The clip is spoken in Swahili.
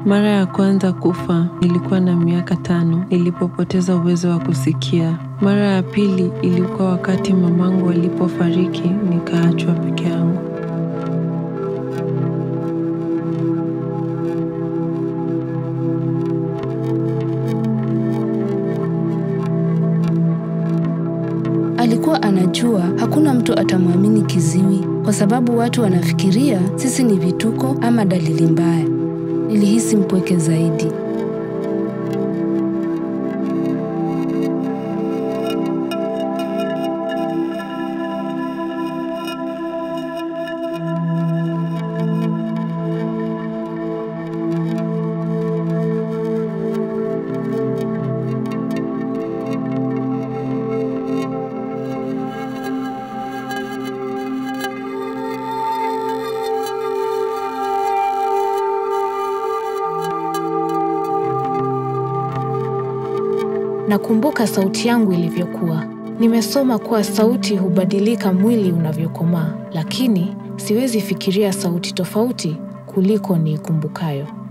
Mara ya kwanza kufa nilikuwa na miaka tano nilipopoteza uwezo wa kusikia. Mara ya pili ilikuwa wakati mamangu alipofariki nikaachwa peke yangu. Alikuwa anajua hakuna mtu atamwamini kiziwi kwa sababu watu wanafikiria sisi ni vituko ama dalili mbaya. Nilihisi mpweke zaidi. Nakumbuka sauti yangu ilivyokuwa. Nimesoma kuwa sauti hubadilika mwili unavyokomaa, lakini siwezi fikiria sauti tofauti kuliko niikumbukayo.